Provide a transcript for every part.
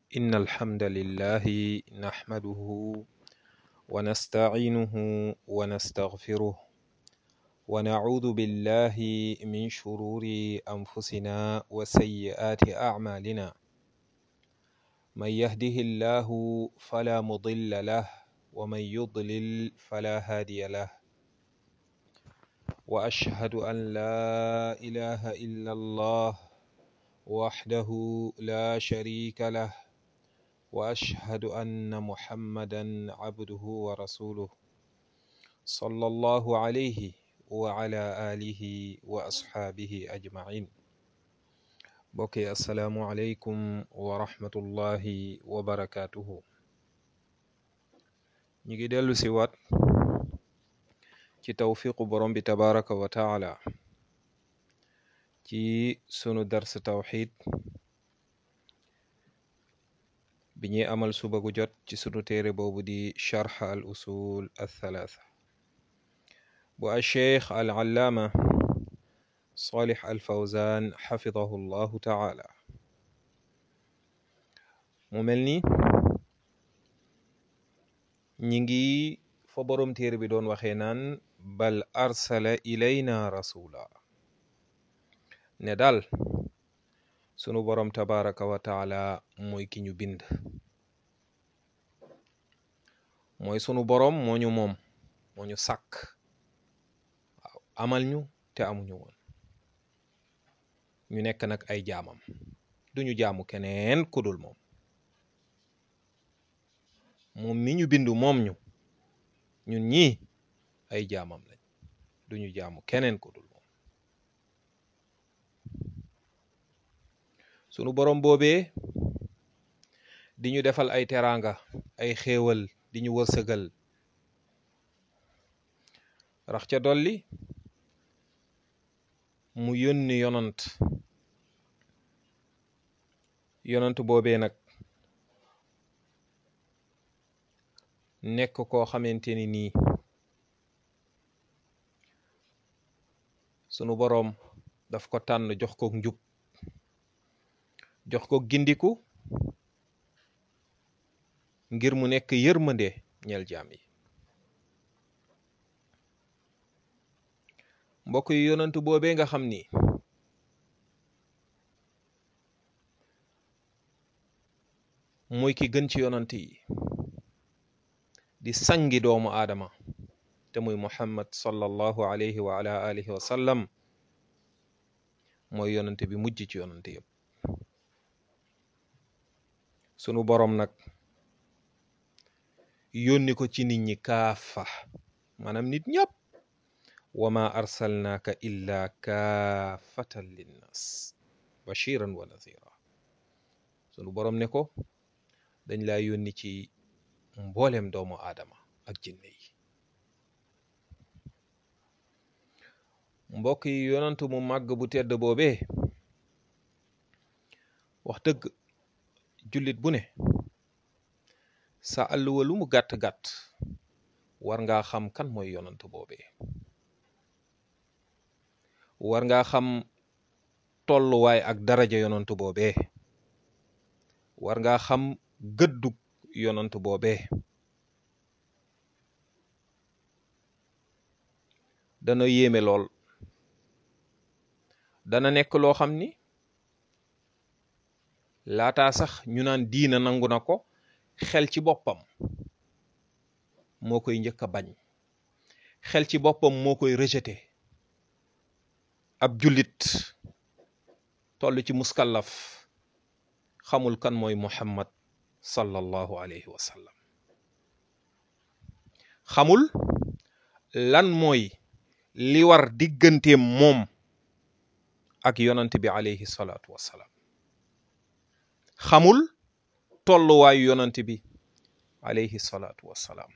إن الحمد لله نحمده ونستعينه ونستغفره ونعوذ بالله من شرور أنفسنا وسيئات أعمالنا من يهده الله فلا مضل له ومن يضلل فلا هادي له وأشهد أن لا إله إلا الله وحده لا شريك له وأشهد أن محمدا عبده ورسوله صلى الله عليه وعلى آله وأصحابه أجمعين بوكي السلام عليكم ورحمة الله وبركاته نيجي دلو سيوات ci tawfiqu borom bi tabaraka wa taala ci sunu dars tawxid bi ñuy amal suba gu jot ci sunu téere boobu di charx al usul althalatha bu alcheikh al allaama salih al fawzan xafidahu llahu taala mu mel ni ñi ngi fa borom téere bi doon waxee naan bal arsala ilayna rasula ne daal sunu borom tabaraka wa taala mooy ki ñu bind mooy sunu borom moo ñu moom moo ñu sàkk waaw amal ñu te amuñu woon ñu nekk nag ay jaamam duñu jaamu keneen kudul moom moom mi ñu bindu moom ñu ñun ñii ay jaamam lañ duñu jaamu keneen ku dul moom sunu borom boobee di ñu defal ay teraanga ay xéewal di ñu wërsëgal rax ca dolli mu yónni yonant yonant boobee nag nekk koo xamante ni nii sunu boroom daf ko tànn jox ko njub jox ko gindiku ngir mu nekk yërmande ñeel jaam yi mbokk yi yonantu boobee nga xam ni mooy ki gën ci yonant yi di sangi doomu aadama te muy muhammad sallallahu alayhi wa ala alihi wa sallam mooy yonante bi mujj ci yonante yëpp sunu boroom nag yónni ko ci nit ñi kaafa maanaam nit ñëpp wa ma arsalnaaka illa kaafatan linnas bashiran wa nadhira sunu boroom ne ko dañ laa yónni ci mboolem doomu aadama ak jinne yi mbokk yi yonantu mu màgg bu tedd boobee wax dëgg jullit bu ne sa àlluwa lu mu gàtt-gàtt war ngaa xam kan mooy yonantu boobee war ngaa xam tolluwaay ak daraja yonantu boobee war ngaa xam gëddug yonantu boobee dana yéeme lool dana nekk loo xam ni laataa sax ñu naan diina nangu na ko xel ci boppam moo koy njëkk a bañ xel ci boppam moo koy rejeté ab jullit toll ci muskallaf xamul kan mooy muhammad sallallahu alayhi wa sallam xamul lan mooy li war digganteem moom ak yonant bi alayhi salaatu wassalaam xamul tolluwaayu yonant bi alayhi salaatu wassalaam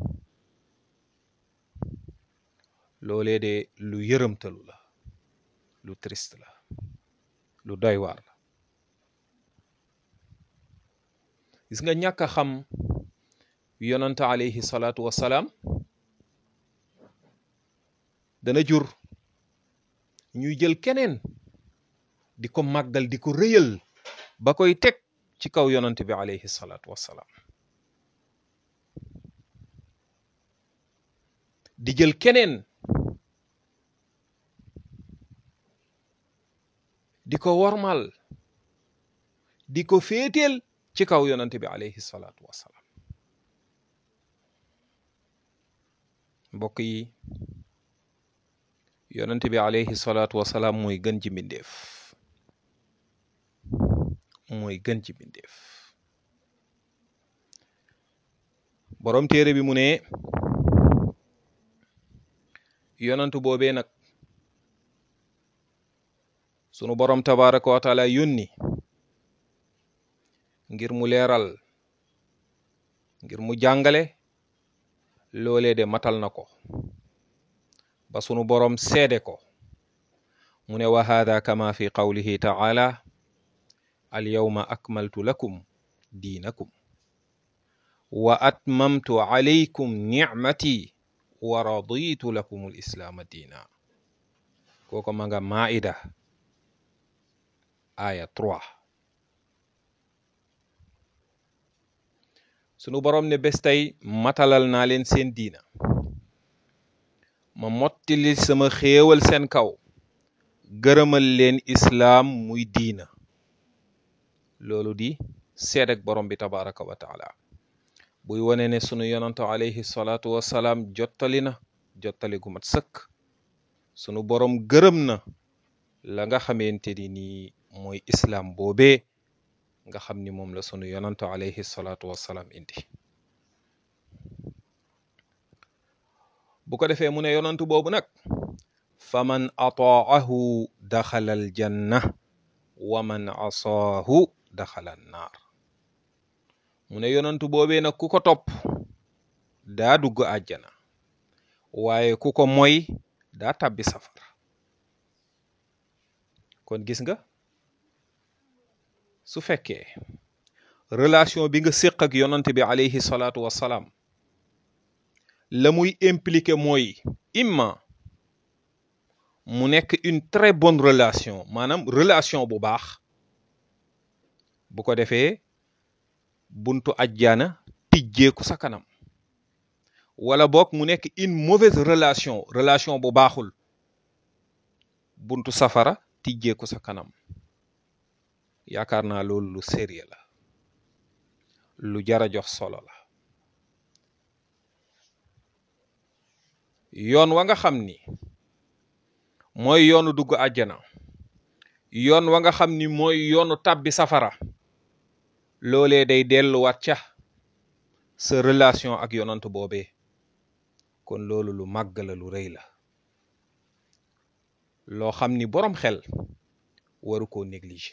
loolee de lu yërëmtalu la lu triste la lu doy waar la gis nga ñàkk a xam yonant alayhi salaatu wassalaam dana jur ñuy jël keneen di ko màggal di ko rëyal ba koy teg ci kaw yonant bi alayhi salaatu wassalaam di jël keneen di ko wormal di ko féeteel ci kaw yonant bi alayhi salaatu wassalaam mbokk yi yonent bi alayhi salaatu wassalaam mooy gën ci mbindeef mooy gën ci mbindeef boroom téere bi mu ne yonantu boobee nag sunu boroom tabaraka wa taala yónni ngir mu leeral ngir mu jàngale loolee de matal na ko ba sunu boroom seede ko mu ne wa hada kama fi qawlihi taala alyawma akmaltu lakum diinakum wa atmamtu alaykum nicmati wa raditu lakum alislaama diina kooko ma nga maida aya 3 sunu boroom ne bés tey matalal naa leen seen diina ma mottili sama xéewal seen kaw gërëmal leen islaam muy diina loolu di seed ak borom bi tabaraka wa taala buy wone ne sunu yonantu alayhi salaatu wassalaam jottali na jottali gu mat sëkk sunu borom gërëm na la nga xamante ni nii mooy islaam boobee nga xam ni moom la sunu yonantu alayhi salaatu wassalaam indi bu ko defee mu ne yonantu boobu nag faman ataahu daxala al janna wa man asaahu daxala an naar mu ne yonantu boobee nag ku ko topp daa dugg àjjana waaye ku ko moy daa tàbbi safara kon gis nga su fekkee relation bi nga séq ak yonant bi alayhi salaatu wassalaam la muy impliqué mooy imma mu nekk une très bonne relation maanaam relation bu baax bu ko defee buntu ajjana tijjeeku sa kanam wala boog mu nekk une mauvaise relation relation bu baaxul buntu safara tijjeeku sa kanam yaakaar naa loolu lu sérieux la lu jara jox solo la yoon wa nga xam ni mooy yoonu dugg àjjana yoon wa nga xam ni mooy yoonu tàbbi safara loolee day delluwaat ca sa relation ak yonant boobee kon loolu lu màgg la lu rëy la loo xam ni boroom xel waru koo négliger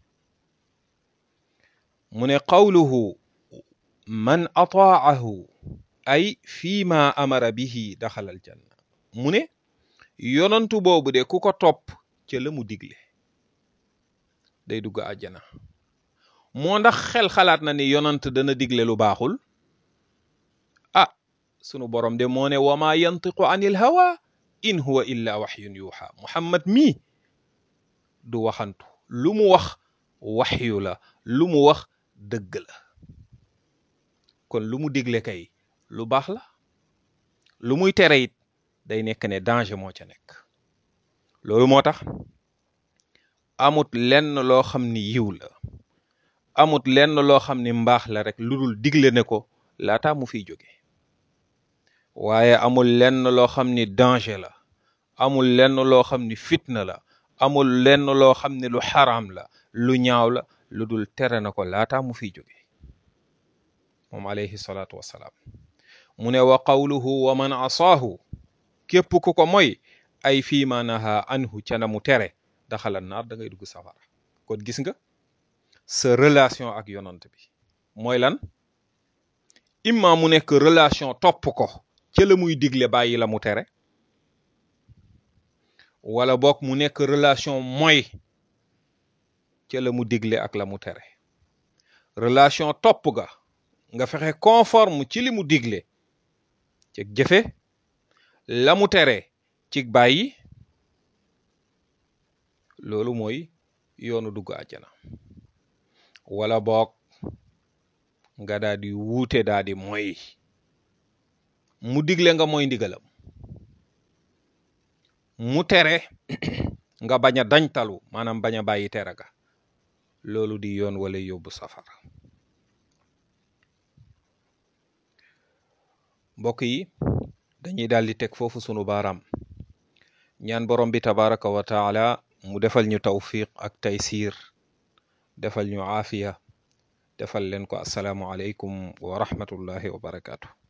mu ne qawluhu man ataahu ay fii ma amara bihi daxalal janna mu ne yonantu boobu de ku ko topp ca la mu digle day dugg àjjana moo ndax xel xalaat na ni yonant dana digle lu baaxul ah sunu borom de moo ne wa ma yantiqu anil hawa in huwa illa waxyun yuuxa muhammad mii du waxantu lu mu wax waxyu la lu mu wax dëgg la kon lu mu digle kay lu baax la lu muy tere it day nekk ne danger moo ca nekk loolu moo tax amut lenn loo xam ni yiw la amut lenn loo xam ni mbaax la rek lu dul digle ne ko laata mu fiy jóge waaye amul lenn loo xam ni danger la amul lenn loo xam ni fitna la amul lenn loo xam ni lu xaraam la lu ñaaw la lu dul tere na ko laata mu fiy jóge moom alayhi salaatu wassalaam mu ne wa qawluhu wa man asaahu képp ku ko moy ay fii ma naha anhu ca na mu tere daxala naar da ngay dugg safara kon gis nga sa relation ak yonant bi mooy lan imma mu nekk relation topp ko ca la muy digle bàyyi la mu tere wala boog mu nekk relation mooy ca la mu digle ak la mu tere relation topp ga nga fexe conforme ci li mu digle ci jëfe la mu tere ci bàyyi loolu mooy yoonu dugg àjjana wala boog nga daa di wuute daa di moy mu digle nga mooy ndigalam mu tere nga bañ a dañtalu maanaam bañ a bàyyi tere ga loolu di yoon wala yóbbu safara mbokk yi dañuy daal di teg foofu sunu baaraam ñaan borom bi tabaraka wa taala mu defal ñu tawfiq ak taysir defal ñu aafiya defal leen ko asalaamu aleykum wa rahmatullahi wa barakaatu